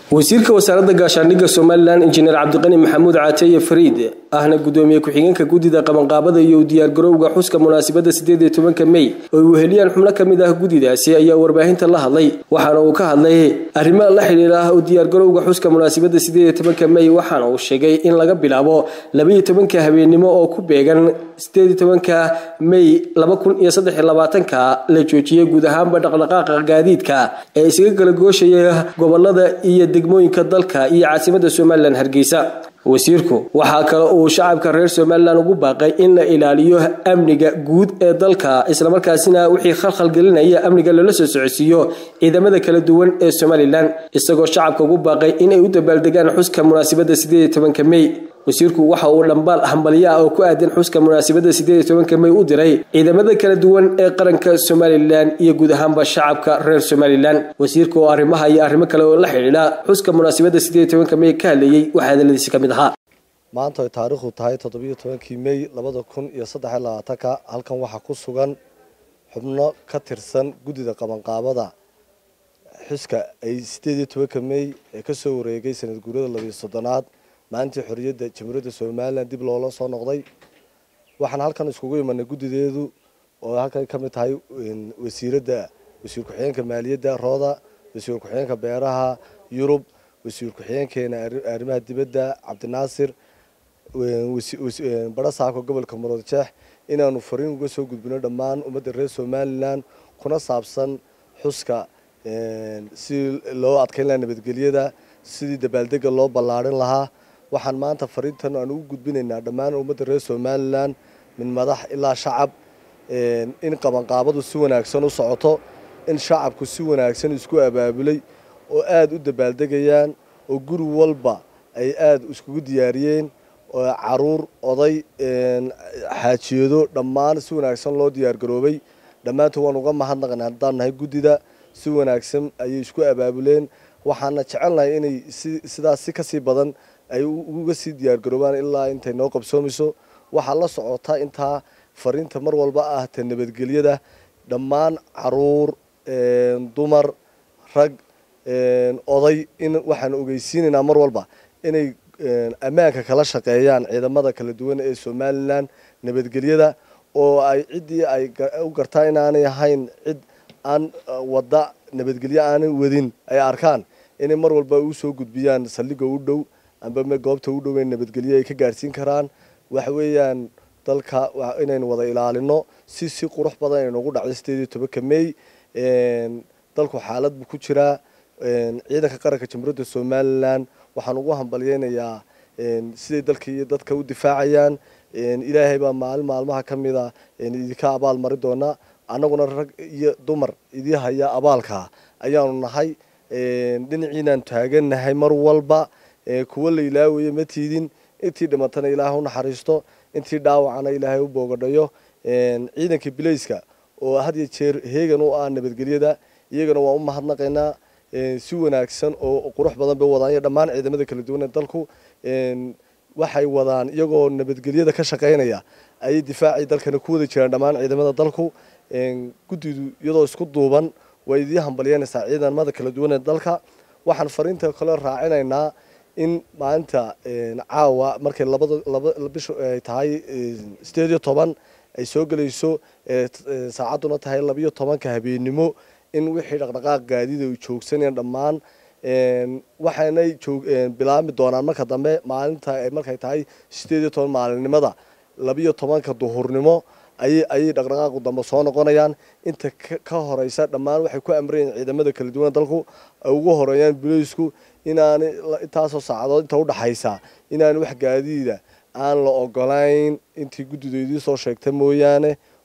wasiirka wasaaradda gaashaandhigga somalilan injineer cabdiqani maxamuud caateye fariid ahna gudoomiye ku-xigeenka guddida qabanqaabada iyo diyaargarowga xuska munaasabadda sideed iyo tobanka mey oo ay weheliyaan xubno ka mid ah guddidaasi ayaa warbaahinta la hadlay waxaana uu ka hadlay arrimaha la xidhiira u diyaargarowga xuska munaasabadda sideed iyo tobanka mey waxaana uu sheegay in laga bilaabo labaiyo tobanka habeennimo oo ku beegan sideed iyo tobanka mey laba kun iyo saddex iyo labaatanka la joojiyey guud ahaanba dhaqdhaqaaqa gaadiidka ee isaga kala gooshaya gobolada iyo degmooyinka dalka iyo caasimadda somalilan hargeysa wasiirku waxaa kale uu shacabka reer somalilan ugu baaqay in la ilaaliyo amniga guud ee dalka islamarkaasina wixii khalkhal gelinaya amniga loola soo socodsiiyo ciidamada kala duwan ee somalilan isagoo shacabka ugu baaqay inay u dabaaldegaan xuska munaasabadda sideed iyo tobanka mey wasiirku waxa uu dhambaal hambalyo ah oo ku aadan xuska munaasabadda sideed iyo tobanka mey u diray ciidamada kala duwan ee qaranka somalilan iyo guud ahaanba shacabka reer somalilan wasiirka oo arrimaha iyo arrimo kale oo la xidhiidha xuska munaasabadda sideed iyo tobanka mey ka hadlayey waxaa hadaladiisi ka mid ahaa maanta ay taariikhdu tahay toddobiyo tobankii mey labada kun iyo saddex iyo labaatanka halkan waxaa ku sugan xubno ka tirsan guddida qabanqaabada xuska ay sideed iyo tobanka mey ee kasoo wareegay sanad guurada labiyo soddonaad maalintii xorriyadda jamhuuriyadda somalilan dib loola soo noqday waxaan halkan iskugu imanay guddideedu oo halkan ka mid tahay wasiiradda wasiir ku-xigeenka maaliyadda rooda wasiir ku-xigeenka beeraha yurub wasiir ku-xigeenkeena arrimaha dibadda cabdinaasir bara saako gobolka muruudjeex inaanu fariin uga soo gudbino dhammaan ummadda reer somalilan kuna saabsan xuska si loo adkeyn lahaa nabadgelyada sidii dabaaldega loo ballaarin lahaa waxaan maanta fariintan aan ugu gudbinaynaa dhammaan ummadda reer somalilan min madax ilaa shacab in qabanqaabadu si wanaagsan u socoto in shacabku si wanaagsan isku abaabulay oo aada u dabaaldegayaan oo guri walba ay aada iskugu diyaariyeen oo caruur oday xaajiyado dhammaan si wanaagsan loo diyaargaroobay dhammaantood waan uga mahadnaqnay haddaan nahay guddida si wanaagsan ayay isku abaabuleen waxaana jecelnahay inay sidaas si kasii badan ay uga sii diyaargaroobaan ilaa intay noo qabsoomayso waxaa la socotaa intaa fariinta mar walba ah ta nabadgelyada dhammaan caruur dumar rag oday in waxaan ogeysiinaynaa mar walba inay ammaanka kala shaqeeyaan ciidamada kala duwan ee somalilan nabadgelyada oo ay ciddii ay u gartaa inaanay ahayn cid aan wadda nabadgelyo aanay wadin ay arkaan inay mar walba u soo gudbiyaan saldhiga u dhow amba goobta u dhow ee nabadgelyo ay ka gaadhsiin karaan waxa weeyaan dalka inaynu wada ilaalino si si qurux badan ay noogu dhacday sideed iyo tobanka mey dalku xaalad buu ku jiraa ciidanka qaranka jamhuuriyadda somalilan waxaan ugu hambalyeynayaa siday dalka iyo dadka u difaacayaan ilaahay baa maalin maalmaha ka mida idinka abaal mari doona annaguna rag iyo dumar idii haya abaalka ayaanu nahay dhinaciinaan taagannahay mar walba kuwa la ilaawayo ma tiidin intii dhimatana ilaahay u naxariisto intii dhaawacana ilaahay u boogadhayo ciidanka bilayska oo had iyo jeer heegan u ah nabadgelyada iyagana waan u mahadnaqaynaa si wanaagsan oo qurux badan bay wadaan iyo dhammaan ciidamada kala duwan ee dalku waxay wadaan iyagoo nabadgelyada ka shaqaynaya ayay difaacii dalkana ku wada jiraan dhammaan ciidamada dalku guddidu iyadoo isku duuban way idii hambalyeynaysaa ciidamada kala duwan ee dalka waxaan fariinta kale raacinaynaa in maalinta caawa markay labada laba bishu ay tahay sideed iyo toban ay soo gelayso saacadduna tahay labiyo tobanka habeennimo in wixii dhaqdhaqaaq gaadida ay joogsanayaan dhammaan waxaanay bilaabmi doonaan marka dambe maalinta markay tahay sideed iyo toban maalinimada labiyo tobanka duhurnimo ayay ayay dhaqdhaqaaqu dambe soo noqonayaan inta ka horeysa dhammaan waxay ku amrayeen ciidamada kala duwan dalku ay ugu horeeyaan buleysku inaanay intaasoo saacadood inta udhaxaysa inaanay wax gaadiida aan la ogolayn intii guddidoodii soo sheegta mooyaane